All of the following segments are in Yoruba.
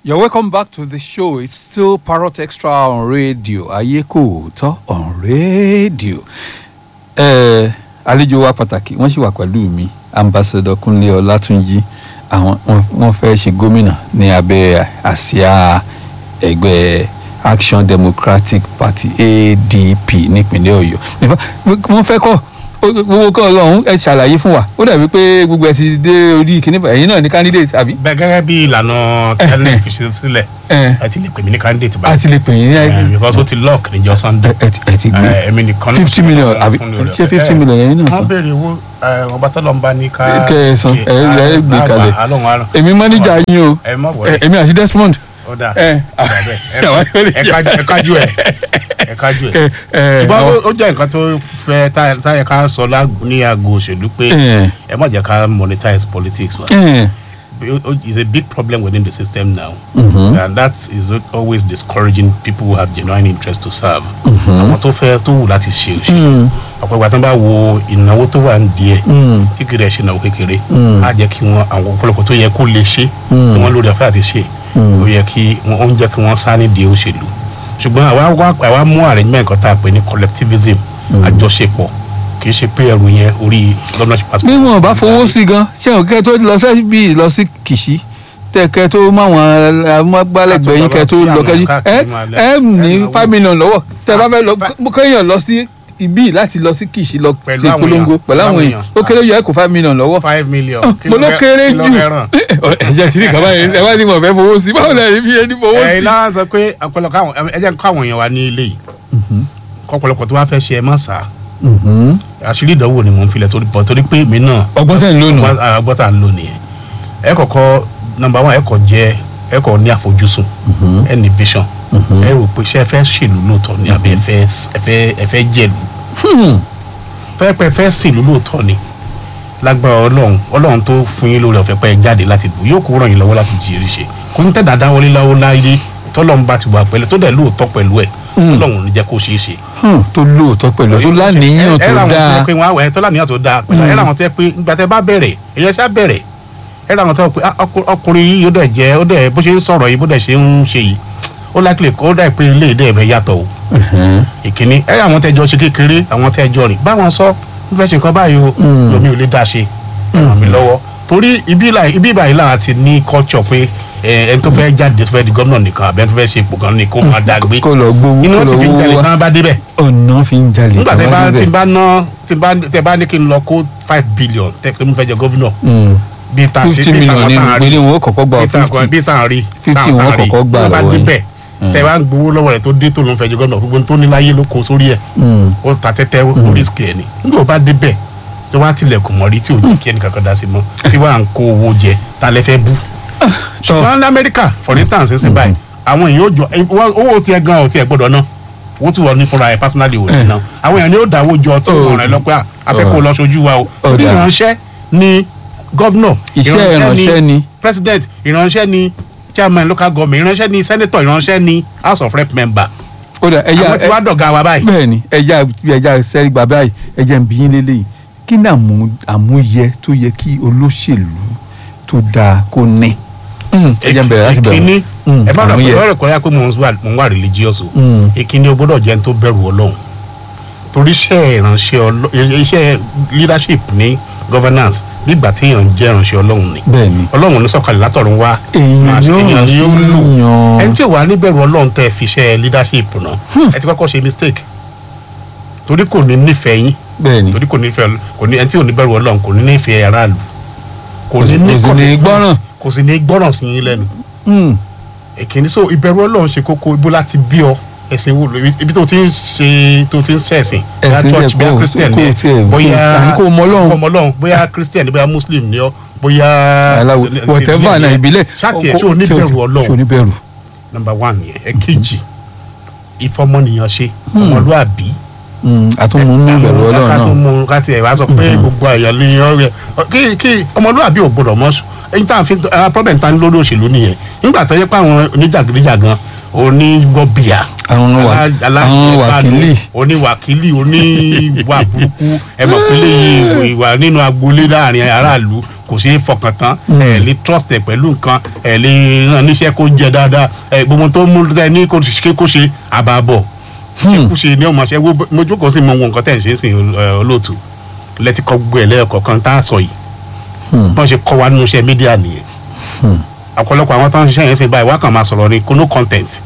You're welcome back to the show. It's still Parrot Extra on radio. Ayeko tó on radio. Ẹ àlejò wa pàtàkì wọ́n sì wà pẹ̀lú mi ambassador Kúnlé Ọlátúnjí àwọn wọ́n- wọ́n fẹ́ ṣe gómìnà ní abẹ́ àsíá ẹgbẹ́ Action Democratic Party ADP nípínlẹ̀ Ọ̀yọ́. In fact, wọ́n fẹ́ kọ́ gbogbo kọ́ ọlọ́run ẹ ṣàlàyé fún wa ó dàbí pé gbogbo ẹ ti dé orí kìnìún ẹ̀yin náà ní candidate àbí. bẹ́ẹ̀ gẹ́gẹ́ bí ìlànà tẹ́lẹ̀ fi ṣe sílẹ̀ ẹ ẹ ti lè pè mí ní candidate a báyìí ti lè pè yín Eh, ní because ó ti lock níjọ́ sunday ẹ ti ẹ ti gbé Eh, èmi nìkan náà fifty sì million fún- àbí fún lórí ṣé ọ̀fẹ́. fifty Eh, million yẹn náà wọ́n sọ. béèrè owó eh, ọba tọ́lọ̀ ń bá ní ká Kẹ́ ẹ san, ṣe. ẹ ẹ gbé Ah, kalẹ̀. ah, alóhùn alóhùn èmi mọ́níjà yín o ẹ má ẹ, wọlé èmi àti Desmond. ó dà ẹ, ó dà bẹ́ẹ̀ Ẹ- àwọn ẹ kájú- ẹ kájú ẹ ẹ kájú ẹ ẹ, ẹ, ṣùgbọ́n àwọn- ó- ó jẹ́ nǹkan tó fẹ́ tá- táyẹ ká sọ lágbo- ní aago òṣèlú pé ẹ, ẹ má jẹ́ ká monetize politics wa. ẹ, It's a big problem within the system now, Mhm. and that is always discouraging people who have genuine interest to serve. àwọn tó fẹ́ tó wù láti ṣe òṣèlú mm, ọ̀pọ̀ ìgbà tó ń bá wo ìnáwó tó wà ń díẹ̀ mm, tí kìí rẹ̀ ṣe ìnáwó kékeré Mm. á jẹ́ kí wọ́n àwọn ọ̀pọ̀lọpọ̀ tó yẹ kó lè ṣe Mm. tí wọ́n lórí ọ̀fẹ́ àti ṣe Mm. ó yẹ kí wọ́n ó ń jẹ́ kí wọ́n sá nídìí òṣèlú ṣùgbọ́n àwa wá àwa mú arrangement kan tá a pè ní collectivism àjọṣepọ̀ kì í ṣe pé ẹrù yẹn orí governorship bí wọn bá fowó sí gan ṣé o kẹ tó lọ sí bí lọ sí Kìṣí tẹ kẹ tó máwọn amúgbálẹ́gbẹ̀ẹ́ yín kẹ tó lọ kẹ ẹ ẹ ní five million lọ́wọ́ tẹ bá fẹ́ lọ kéèyàn lọ sí ibí láti lọ sí Kìṣí lọ Pẹ̀lú ṣe àwọn polongo èèyàn, pẹ̀lú àwọn àwọn èèyàn ó kéré yọ ẹ kó five million lọ́wọ́ five million kí mo ló fẹ́- kéré kí ló jù fẹ́ ràn? ẹ̀jẹ̀ tí ní kaba yẹn ẹ wá ní wọn fẹ́ fowó sí báwo lẹ fi ẹni fowó ẹ sí. iná sọ pé ọ̀pọ̀lọpọ̀ àwọn ẹ jẹ́ káwọn èèyàn wa ní ilé yìí kọ́pọ̀lọpọ̀ tó wá fẹ́ ṣe ẹ má sá Mhm. àṣírí ìdánwò ni mò ń filẹ̀ torí pọ̀ torí pé mi náà ọgbọ́n tẹ̀ ń lónìí. ọgbọ́n ah, ọgbọ́n tá à ń lò nìyẹn ẹ kọ́kọ́ nọ́mbà one ẹ kọ́ jẹ́ ẹ kọ́ ní àfojúsùn ẹ ní vision ẹ rò pé ṣé ẹ fẹ́ ṣèlú lóòótọ́ ni àbí ẹ fẹ́ ẹ fẹ́ ẹ fẹ́ jẹ̀lú Hmm. tọ́yẹ pé ẹ fẹ́ ṣèlú lóòótọ́ ni lágbára ọlọ́run ọlọ́run tó fún yín lórí ọ̀fẹ́ pé ẹ jáde láti bù yóò kó ràn yín lọ́wọ́ láti jírí ṣe kò sí tẹ̀dá dáwọlé láwọ́ láyé tọ́lọ́run bá ti wà pẹ̀lú tó dẹ̀ lóòótọ́ pẹ̀lú ẹ̀ ọlọ́run ò ní jẹ́ kó ṣeé ṣe Hmm. tó lóòótọ́ pẹ̀lú tó láníyàn ẹ tó làwọn tó dáa yẹ pé wọn àwẹ̀ tó láníyàn tó dáa pẹ̀lú ẹ làwọn tó yẹ pé ìgbà tẹ bá bẹ̀rẹ̀ èyàn ṣá bẹ̀rẹ̀ ẹ làwọn tó yẹ pé ah, ọkù- ọkùnrin yìí ó dẹ̀ jẹ́ ó dẹ̀ bó ṣe ń sọ̀rọ̀ yìí bó dẹ̀ ṣe ń ṣe yìí ó lákìlẹ̀ kó dà pé ilé ìdẹ́ ẹ̀fẹ̀ yàtọ̀ o Mhm. ìkíní ẹ àwọn tẹjọ ṣe kékeré àwọn tẹjọ rìn báwọn sọ ń fẹ́ ṣe nǹkan báyìí o Mm. lomi ò lè dá ṣe ẹ ràn mí lọ́wọ́ torí ibi ìlà ibi ìbàyìí làwọn ti ní culture pé ẹ, ẹni tó fẹ́ jáde tó fẹ́ di gómìnà nìkan àbẹ́ tó fẹ́ ṣe ipò kan ní kó máa dá gbé kó lọ gbowó inú kó wọn lọ sì fi ń jalè wó wá tán bá débẹ̀ ọ̀nà fi ń jalè nígbà tẹ tó bá débẹ̀. tẹ bá ná tẹ bá tẹ bá ní kí n lọ kó five billion tẹ tẹ mo fẹ́ jẹ gómìnà Hmm. bíi tá a ṣe fifty bíi million táwọn ní tá a rí ìpínlẹ̀ wọn ó kọ́kọ́ gba bíi tá a fifty bíi tá a rí Fifty táwọn tá wọn a rí kọ́kọ́ gbà tó bá lọ́wọ́ yín. débẹ̀ tẹ bá ń gbowó lọ́wọ́ rẹ̀ tó dé tó ló ń fẹ́ jẹ gómìnà gbogbo tó ní láyé ló kó sórí ẹ̀ Hmm. ó ta tẹ́tẹ́ ó risk ẹ̀ ni nígbà tó bá débẹ̀ tó bá tilẹ̀kùn mọ́rí tí ò ní kí ẹnì kankan dá sí mọ́ tí wàá ń kó owó jẹ ta lẹ fẹ́ bú ṣùgbọ́n ní Amẹ́ríkà for instance ṣe báyìí àwọn èèyàn ó jọ owó- owó tiẹ̀ gan ò tiẹ̀ gbọ́dọ̀ ná owó tí wọ́n ní fúnra ẹ̀ personally ò ní ná àwọn èèyàn ni ó dáwó jọ tí Oh. wọ́n rẹ̀ lọ́pẹ́ à fẹ́ kó lọ ṣojú wa o Oh, orí dáa. ìránṣẹ́ ni gọ́vnọ̀ iṣẹ́ ìránṣẹ́ ni president ìránṣẹ́ ni chairman local government ìránṣẹ́ ni senator ìránṣẹ́ ni house of rep member ó dà ẹja àwọn tí wàá dọ̀gá wa báyìí. bẹ́ẹ̀ ni ẹja ẹja sẹ́rí gbà báyìí ẹja ń bí yín lélẹ́yìí kí ni àmú àmúyẹ tó yẹ kí olóṣèlú tó dáa kó ní. Hmm. ẹja ń bẹ̀rẹ̀ láti bẹ̀rẹ̀ ìkíní Hmm. ẹ má dọ̀ àmúyẹ. pé ọ̀rẹ́ kan yá pé mò ń wà mò ń wà religious o Hmm. ìkíní o gbọ́dọ̀ jẹ́ ẹni tó bẹ̀rù ọlọ́run torí iṣẹ́ ìránṣẹ́ ọlọ́ iṣẹ́ leadership ní governance nígbà téèyàn ń jẹ́ ìránṣẹ́ ọlọ́run ni bẹ́ẹ̀ ni ọlọ́run ní sọ̀kalẹ̀ látọ̀run wá èèyàn máa ṣe- yóò èèyàn sí ni ó lò yàn. ẹni tí ò wá níbẹ̀rù ọlọ́run tẹ́ fi iṣẹ́ leadership náà ẹ ti kọ́kọ́ ṣe mistake torí kò ní nífẹ̀ẹ́ yín bẹ́ẹ̀ ni torí kò ní fẹ́ kò ní ẹni tí ò ní bẹ̀rù ọlọ́run kò ní nífẹ̀ẹ́ aráàlú kò Kò sì- ní kò sì ní commitment, gbọ́ràn. kò sì ní gbọ́ràn sí yín lẹ́nu Hmm. èkìní so ìbẹ̀rù ọlọ́run ṣe kókó ibo láti bí ọ ẹ̀sìn wo lo ibi tó ti ń ṣe tó ti ń ṣẹ̀sìn bóyá Ẹ̀sìn church jẹ́ bóyá kó- christian kó ni ẹ, tiẹ̀- kó- bóyá àní kó mọ Ọlọ́run. kó mọ Ọlọ́run bóyá christian ni bóyá muslim ni ọ bóyá aláwo ti- ti- whatever ti- náà ìbílẹ̀ ṣáàtì ẹ̀ ṣé o ní ṣé bẹ̀rù ṣé o ọlọ́run ní bẹ̀rù. number one yẹn ẹ̀kejì ìfọmọnìyàn ṣe ọmọlúàbí Hmm. àtúnmú nínú bẹ̀rù ọlọ́run ká tó náà. mú ká tiẹ̀ wá sọ pé gbogbo àyàn ní ọ̀rẹ́ kí kí ọmọlúwàbí ò gbọdọ̀ mọ́ ẹni tá à ń fi ara problem ta ní lórí òṣèlú nìyẹn nígbà tó yẹ pé àwọn oníjàgídíjàgan onígbọ̀bìà àwọn wà Alá- àwọn alá- wàkílì oníwàkílì oníwà burúkú ẹ mọ̀ pé léyìn ìwà nínú agboolé láàrin aráàlú kò ṣeé fọkàn tán ẹ lè trust ẹ pẹ̀lú nǹkan ẹ lè ràn níṣẹ́ kó jẹ dáadáa ẹ gbogbo tó mú ẹ ní kó ṣe kó ṣe àbàbọ̀ ṣe kó ṣe ní ọmọ ṣe wo mo jókòó sí mo wo nǹkan tẹ̀ ń ṣe sí olóòtú lẹ́tí kọ́ gbogbo ẹ̀ lẹ́ẹ̀kọ̀ọ̀kan tá a sọ yìí bọ́n ṣe kọ́ wa nínú iṣẹ́ mídíà nìyẹn ọ̀pọ̀lọpọ̀ àwọn tó ń ṣiṣẹ́ yẹn ṣe báyìí wọ́n kàn máa sọ̀rọ̀ ní no content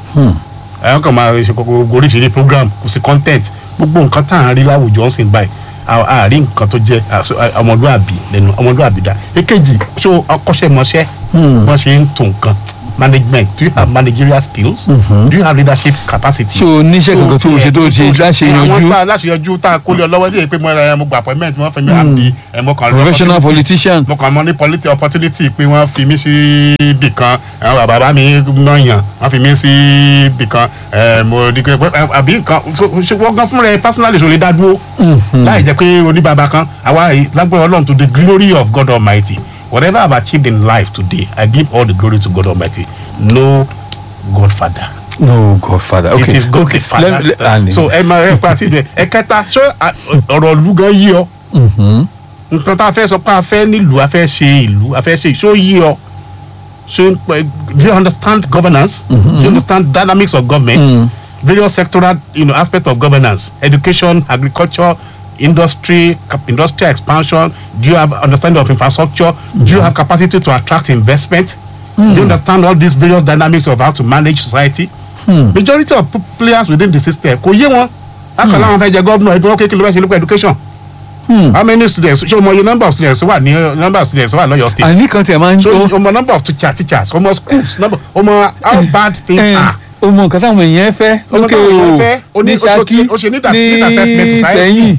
àwọn kan máa ṣe gbogbo oríṣiríṣi program kò sí content gbogbo nǹkan tá à ń rí láwùjọ ń sìn báyìí a- a rí nǹkan tó jẹ́ àṣọ- a- ọmọlúàbí lẹ́nu ọmọlúàbí dá èkejì ṣó akọ́ṣẹ́mọṣẹ́ wọ́n ṣe ń tún nǹkan management do you have managerial skills do you have leadership capacity. ṣé o níṣẹ́ kankan tó o ṣe tó o ṣe láṣeyọjú àwọn tá a láṣeyọjú tá a kólé ọlọ́wọ́ sí pé mo ẹ, mo gba appointment wọ́n fi mí àmì ẹ̀ mo kàn rí professional opportunity politician mo kàn mọ ní politi opportunity pé wọ́n fi mí sí ibì kan àwọn bàbá mi náà yàn wọ́n fi mí sí ibì kan ẹ̀, mo di pé ẹ, àbí nǹkan so- ṣe wọ́n gan fúnra ẹ personally ṣò lè dá dúró láì jẹ́ pé oníbàbá kan àwa yìí, lágbára ọlọ́run to the glory of God Almighty whatever I have achieved in life today I give all the glory to God Almighty no Godfather no godfather okay it is God okay the Father let- let- and- so ẹ máa ẹ pa àti ìbẹ ẹ kẹta ṣé à, ọ̀rọ̀ ìlú gan yí ọ Mhm. nǹkan tá a fẹ́ sọ pé a fẹ́ nílùú a fẹ́ ṣe ìlú a fẹ́ ṣe ìṣó yí ọ ṣé ẹ, do you understand governance do you understand dynamics of government Mm. various sectoral you know, aspects of governance education agriculture industry cap- industrial expansion do you have understanding of infrastructure do you have capacity to attract investment do you understand all these various dynamics of how to manage society majority of p- players within the system kò yé wọn akọ̀lá wọn fẹ́ jẹ gómìnà ẹgbẹ́ wọn kékeré ló fẹ́ ṣe nípa education Hmm. how many students ṣé o mọ iye number of students wà ní number of students wà lọ́yọ̀ state àní kan tí a máa ń so tó o mọ number of teacher teachers o mọ schools number o mọ how bad things ẹ are o mọ nǹkan táwọn èèyàn fẹ́ Ọmọ lókè táwọn èèyàn o fẹ́, o ní- ní o ṣe- Ṣakí o ṣe need as- need assessment ní society. Ìṣẹ̀yìn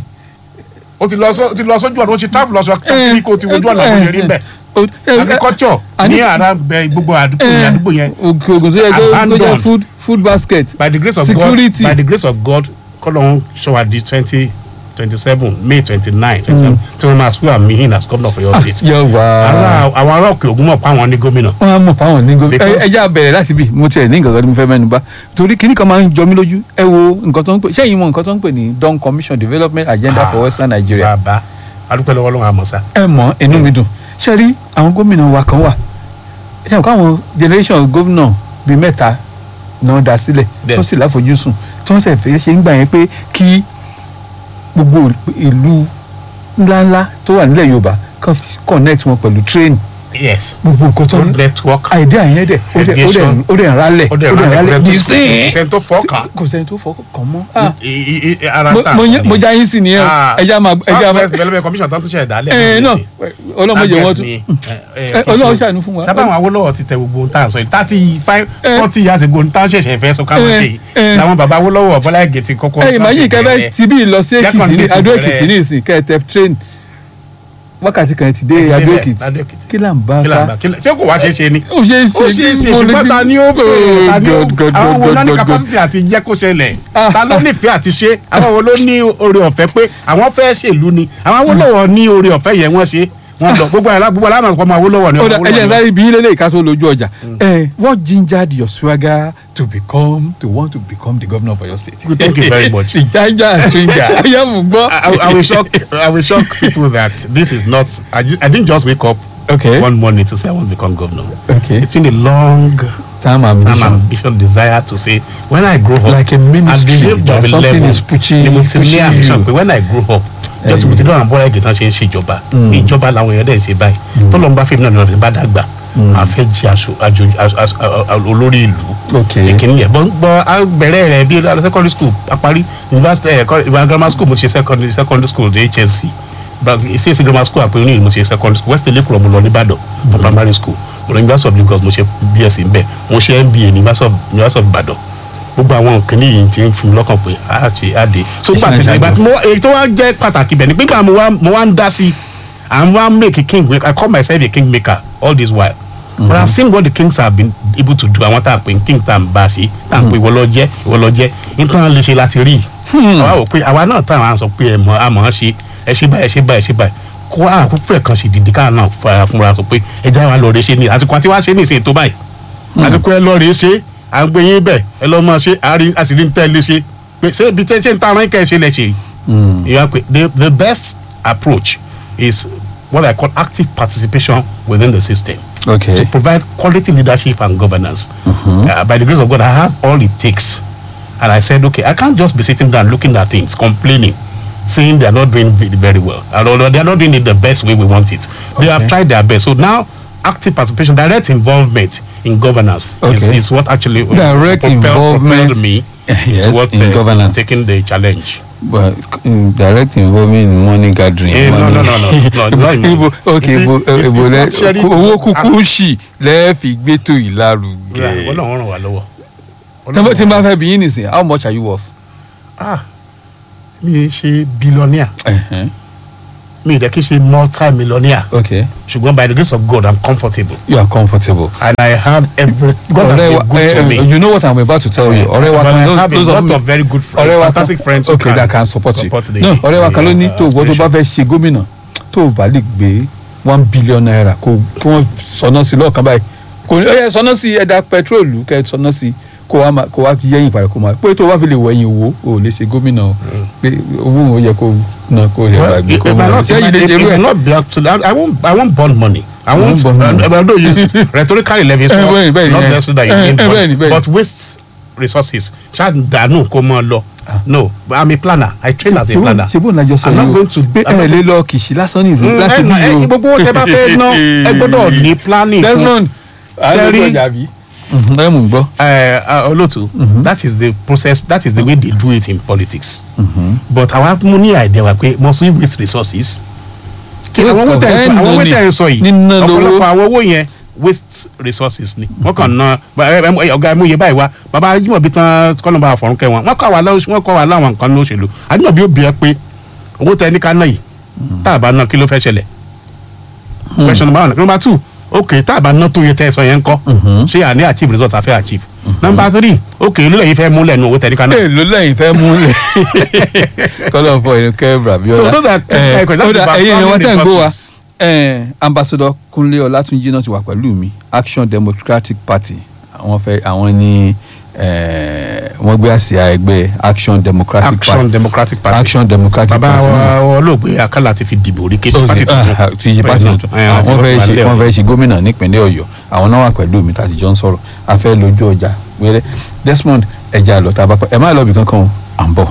o ti lọ sọ o ti lọ sójú ọ̀nà o ti travel lọ sọ kí kò ti wojú ọ̀nà kò lè rí bẹ́ẹ̀ agriculture ní ara bẹ gbogbo àdúgbò yẹn àdúgbò yẹn ògùn tó yẹ kó kó jẹ Abandoned. food food basket by the grace of Security. God by the grace of God kọ́lọ́hún ṣọwá di twenty twenty seven May twenty nine twenty seven tí wọ́n máa swear me in as governor for your state. yọ wá ara àwọn ará òkè ògùn mọ̀ pa àwọn ní gómìnà. wọn á mọ̀ fáwọn ní gómìnà Because- ẹ jẹ́ àbẹ̀rẹ̀ láti bì mo tiẹ̀ ní nǹkan kan tí mo fẹ́ mẹ́nu bà torí kíní kan máa ń jọ mí lójú ẹ wo nǹkan tó ń pè sẹ́yìn mọ̀ nǹkan tó ń pè ní Dawn Commission Development Agenda for Western Nigeria bàbá adúpẹ́ lọ́wọ́ lọ́wọ́ àmọ́ sá. ẹ mọ̀ inú mi dùn ṣe rí àwọn gómìnà wa kan wà ẹ ṣe àwọn generation gómìnà bíi mẹ́ta náà dá sílẹ̀ Bẹ́ẹ̀. tó sì láfojúsùn tó ń sẹ̀ fẹ́ ṣe ń gbà yẹn pé kí gbogbo ìlú ńláńlá tó wà nílẹ̀ Yorùbá kan fi connect wọn pẹ̀lú train yes gbogbo nǹkan tó road ń network àìdí àyẹn dẹ̀ ó dẹ̀ ó dẹ̀ Aviation. ó dẹ̀ ń rálẹ̀ ó dẹ̀ rálẹ̀ di kò sí sẹ́ni tó fọ́ọ̀kàn. kò sẹ́ni tó fọkàn mọ́ Ah, I- i- i- ara mo- tá a mo kọ́ yẹ- mo nìyẹn. já yín sí nìyẹn o Ah, ẹja máa ẹja South máa West Development Commission tó ń tún ṣe ẹ̀dálẹ̀ ẹ náà ọlọ́mọdé wọn tún ẹ, Ọlọ́run ṣàánú fún wa. sábà àwọn Awólọ́wọ̀ ti tẹ gbogbo ohun tá à ń sọ yìí thirty five Eh. forty years ago ohun tá à ń ṣẹ̀ṣẹ̀ fẹ́ sọ káwọn Eh, ṣe yìí eh. làwọn bàbá Awólọ́wọ̀ Bọ́lá Ìgè ti kọ́kọ́ ẹ ìmáyìn kẹfẹ bẹ̀rẹ̀. ti bí lọ sí Jẹ́ kàn èkìtì ní dé ti adó bẹ̀rẹ̀. èkìtì ní ìsìn kẹtẹ train wákàtí kan ti dé Ẹ adó débẹ̀, èkìtì Adó Èkìtì. kí là ń bá Kí là ń ká bá- kí là- ṣé kò wá ṣe é ṣe ni ó ṣe é ṣe ó ṣe é ṣe mo lè ṣùgbọ́n bí- ta ni ó bẹ̀rẹ̀ ta ni ó God, God, àwọn wo God, ló ní God, God. capacity àti jẹ́ kó ṣẹlẹ̀ Ah, ta ló nífẹ̀ẹ́ àti ṣe àwọn wo ló ní oore ọ̀fẹ́ pé àwọn fẹ́ ṣèlú ni àwọn Awólọ́wọ̀ ní oore ọ̀fẹ́ yẹn wọ́n ṣe wọ́n lọ gbogbo àyàlá gbogbo aláàmọ̀ ọmọ Awólọ́wọ̀ ni ó ọmọ dà ẹ jẹ́ Awólọ́wọ̀ ni sáré bí lélẹ̀ ìka tó lójú ọjà ẹ what gingered your swagger to become to want to become the governor of your state. Good, thank you very much. ìjájà swinga ọyá mú gbọ́. I, I, I will shock I will shock people that this is not I, ju- I didn't just wake up Okay. one morning to say I want to become governor. Okay. It's been a long time time ambition. ambition desire to say when I grow up Like a ministry, at the age that of something eleven is pushing- ni mo ti ní pushing ambition you. pé when I grow up jọ tí mo ti dọ́nà bọ́lá ẹ̀gẹ̀ tán ṣe ń ṣèjọba ìjọba làwọn èèyàn dẹ̀ ń ṣe báyìí tọ́lọ́mù bá fẹ́mi náà lọ́dún bá dàgbà a fẹ́ jẹ́ aṣọ ajo- aṣọ- aṣọ- a- a- olórí ìlú Okay. ìkíní yẹn bọ́ bọ́ a bẹ̀rẹ̀ rẹ̀ bí a lọ secondary school a parí university ẹ̀kọ́ ìwà grammar school mo ṣe secondary secondary school ní HSC ìṣesí grammar school àpò oníyìn mo ṣe secondary school west lake mo lọ nìbàdàn for primary school mo lọ university of Lagos mo ṣe BSc nbẹ mo ṣe MBA ní university of university of Ìbàdàn gbogbo àwọn kìnìún yìí ti ń fi mi lọ́kàn pé a ṣe á dé so nígbà tí Ìṣẹ̀lẹ̀ ìgbà tí mo èyí tó wá jẹ́ pàtàkì bẹ̀ ni pé nígbà mo wá mo wá ń dá sí i and wá make a king I call myself a king maker all this while but I have seen what the kings have been able to do àwọn tá a pè ní king tá a ń bá a ṣe tá a ń pè ìwọ lọ jẹ́ ìwọ lọ jẹ́ nítorí lè ṣe láti rí i àwa wò pé àwa náà tá à ń sọ pé ẹ mọ̀ a mọ̀ ọ́n ṣe ẹ ṣe báyìí ẹ ṣe báyìí ẹ ṣe báyìí kó àkókò kan ṣe dìde káà náà fara fúnra sọ pé ẹ já wa lọ rẹ ṣe ní àsìkò àti wá ṣe ní ìsìn tó báyìí àsìkò ẹ lọ rẹ ṣe à ń gbé yín bẹ̀ ẹ lọ́ máa ṣe àárín àṣírí ń tẹ́ lé ṣe pé ṣé ibi tẹ́ ṣe ń ta ara yín kẹ́ ẹ ṣe lẹ̀ ṣe rí. Mm. ìyá pé the the best approach is what I call active participation within the system okay to provide quality leadership and governance. Uh, by the grace of God, I have all it takes. And I said, okay, I can't just be sitting down looking at things, complaining, saying they're not doing ve- very well. And although they're not doing it the best way we want it, they have tried their best. So now, active participation, direct involvement in governance is, Okay. is what actually uh, Direct propelled- involvement, propelled me yes, towards in uh, governance. taking the challenge. but mm, direct involvement in money gathering. Eh, no, money- no, no, no, no, it's not in money. ibo ok You see, ibo it's- ibo it's lẹ actually- owó kúkú ṣì lẹ́ẹ̀fì gbẹ́tò ìlarugẹ. Yeah, Ọlọ́run ràn wá lọ́wọ́. tí n bá- tí n bá Ọlọ́run- fẹ́ bí yín nìsín how much are you worth. ah mi ì ṣe billionaire Uh-huh. mi ì dẹ́ kí n ṣe multi-millionaire okay ṣùgbọ́n by the grace of God I'm comfortable you are comfortable. and I have every God has ọ̀rẹ́ been wa good to eh, me. you know what i'm about to tell you ọ̀rẹ́ wa But I kan have a those lot of of very good friends, ọ̀rẹ́ wa kan fantastic friends who okay can that can support you support the- no ọ̀rẹ́ wa kan ló ní the, uh, tó ìwọ tó bá aspiration. fẹ́ ṣe gómìnà tó o bá lè gbé one billion naira kó kí wọ́n sọná sí lọ́ọ̀kan báyìí kò ní ọ̀yẹ́ sọná sí ẹ̀dá pẹtrólù kẹ́ ẹ sọná sí kó wá máa- kó wá yẹ́yìn padà kó máa pé tó o bá fi lè wẹ̀yìn owó o ò lè ṣe gómìnà o pé owó òun yẹ kó ná kó yẹ Well, gbàgbé it, kó it, máa might not, ṣé it, yìí lè might- ṣe it irú may ẹ̀. not be up to that. I won't. I won't bond money. I You won't. won't bond money. Uh, although you rhetorically level is Eh, not, bẹ́ẹ̀ni, bẹ́ẹ̀ni, not eh. necessary that you Eh, gain eh, bond, bẹ́ẹ̀ni, bẹ́ẹ̀ni. but waste resources. ṣáà dànù kó mọ lọ. No, but I'm a planner. I train as a planner. ṣe bó ń lajọ sọ I'm not yìí o going to. pé I'm ẹ not lè lọ kìsì lásán ní ìsìn Mm, láti ẹ bí nà- ẹ- yìí o. gbogbo owó tẹ bá fẹ́ ná ẹ gbọ́dọ̀ ní planning fún Desmond Terry- ẹ mú gbọ́. uh, uh, Olotu, that is the process that is the way they do it in politics but àwa mú ní idea wa pé must we waste resources kí Yes, àwọn owó tẹ̀ ń sọ ẹ àwọn owó nà ní. tẹ̀ ń sọ yìí Níná lówó. ọ̀pọ̀lọpọ̀ àwọn owó yẹn waste resources ni wọ́n kàn ná ba- ẹ- ẹ- ọ̀gá ẹ̀mú iye báyìí wá bàbá Ajímọ̀bí tán kọ́nà bá fọ̀rún kẹ́ wọn wọ́n kọ́ wa láwọn wọ́n kọ́ wa láwọn nǹkan ní òṣèlú Ajímọ̀bí ó bí ẹ pé owó tẹ ní ká ná yìí tá a bá ná kí ló fẹ́ ṣẹlẹ̀ question number one number two okay tá a bá ná tó yẹ tẹ́ ẹ sọ yẹn ń kọ́ ṣé à ní achieve result àfẹ́ achieve number three okay ló lẹ́yìn fẹ́ múlẹ̀ nu owó tẹ ní ká ná. èèlò lẹ́yìn fẹ́ mú lẹ̀ kọ́lọ̀ fọ ìlú kẹ́bra bí So ọ̀la those are two Eh, questions ó dà, about ẹ̀yin èèyàn wọ́n tẹ̀ ń gbó wa resources. Eh, ambassador Kúnlé Ọlátúnjí náà ti wà pẹ̀lú mi Action Democratic Party àwọn fẹ́ àwọn ní eh, wọ́n gbé àsíá ẹgbẹ́ Action Democratic action Party democratic party Action Democratic bàbá Party náà. wa olóògbé akálà ti fi dìbò rí kéṣe pati tuntun Ah, ti ṣe pati tuntun Eh, àti wọ́n fẹ́ wọ́n ṣe wà wọ́n lẹ́wọ̀n. fẹ́ ṣe gómìnà nípínlẹ̀ Ọ̀yọ́ àwọn náà wà pẹ̀lú mi tàti jọ ń sọ̀rọ̀ a fẹ́ lójú ọjà wẹ́rẹ́ Desmond ẹja lọ tá a bá pẹ́ ẹ má lọ bí kankan o à ń bọ̀.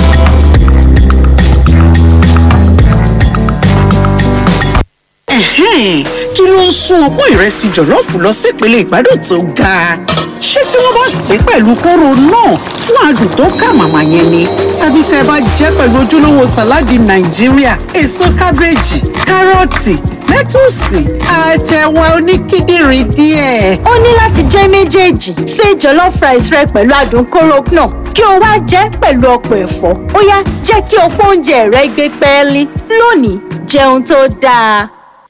Ẹ̀hẹ́n, kí ló ń sún ọpọ́n ìrẹsì jọ̀lọ́ọ̀fù lọ sípele ìgbádùn tó ga ṣé tí wọ́n bá sè é pẹ̀lú kóró náà fún adùn tó kà màmá yẹn ni tàbí tẹ́ ẹ bá jẹ́ pẹ̀lú ojúlówó sàláàdì nàìjíríà èso kábéèjì kárọ̀tì lẹ́tùsì àtẹ̀wà oníkíndìnrín díẹ̀. ó ní láti jẹ́ méjèèjì ṣe jollof rice rẹ pẹ̀lú adùn kóró náà kí o wá jẹ́ pẹ̀lú ọ̀pọ̀ ẹ̀fọ́ ó yá jẹ́ kí ọ̀pọ̀ oúnjẹ rẹ gbé pẹ́ẹ́lí lónìí jẹun tó dáa.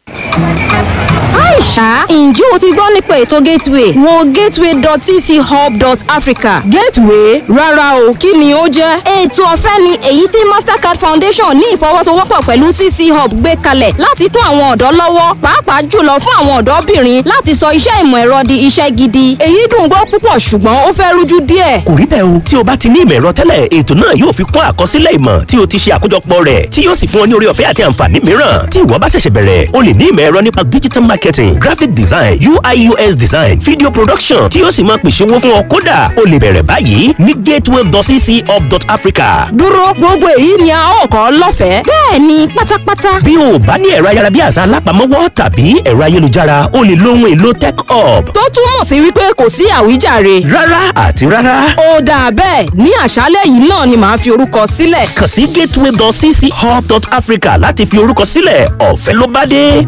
Aisha, ǹjẹ́ o ti gbọ́ nípa ètò Gateway? Wo gateway.cchub.africa. Gateway? Rárá o, kí ni ó jẹ́? Ètò ọ̀fẹ́ ni èyí tí Mastercard Foundation ní ìfọwọ́sowọ́pọ̀ pẹ̀lú CC Hub gbé kalẹ̀ láti kún àwọn ọ̀dọ́ lọ́wọ́, pàápàá jùlọ fún àwọn ọ̀dọ́bìnrin láti sọ iṣẹ́ ìmọ̀ ẹ̀rọ di iṣẹ́ gidi. Èyí dùn gbọ́ púpọ̀ ṣùgbọ́n ó fẹ́ rújú díẹ̀. kò rí bẹ́ẹ̀ o tí o bá ti ní ìmọ̀ ẹ̀rọ tẹ́lẹ̀ ètò náà yóò fi kún àkọsílẹ̀ ìmọ̀ tí o ti ṣe àkójọpọ̀ rẹ̀ tí yóò sì fún ọ ní orí ọ̀fẹ́ àti àǹfààní mìíràn tí ìwọ bá ṣẹ̀ṣẹ̀ bẹ̀rẹ̀ o lè ní ìmọ̀ ẹ̀rọ nípa digital marketing graphic design UI UX design video production tí yóò sì máa pèsè owó fún ọ kódà o lè bẹ̀rẹ̀ báyìí ní gateway.cchub.africa Dúró gbogbo èyí ni a ó kọ́ lọ́fẹ̀ẹ́. Bẹ́ẹ̀ ni pátápátá. bí o bá ní ẹ̀rọ ayárabíàṣá alápamọ́wọ́ tàbí ẹ̀rọ ayélujára o lè lo ohun èlò tech hub Tó túmọ̀ sí wípé kò sí àwíjàre. rárá àti rárá Ó dáa bẹ́ẹ̀ ní àṣálẹ́ yìí náà ni màá fi orúkọ sílẹ̀. kàn sí gateway.cchub.africa láti fi orúkọ sílẹ̀ ọ̀fẹ́ ló bá dé.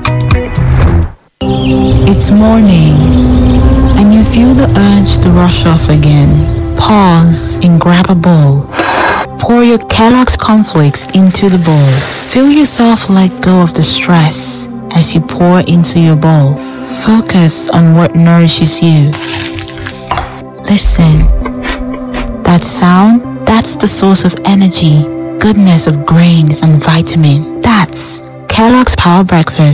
It's morning, and you feel the urge to rush off again. Pause and grab a bowl. Pour your Kellogg's cornflakes into the bowl. Feel yourself let go of the stress as you pour into your bowl. Focus on what nourishes you. Listen. That sound, that's the source of energy, goodness of grains and vitamin. That's Kellogg's Power Breakfast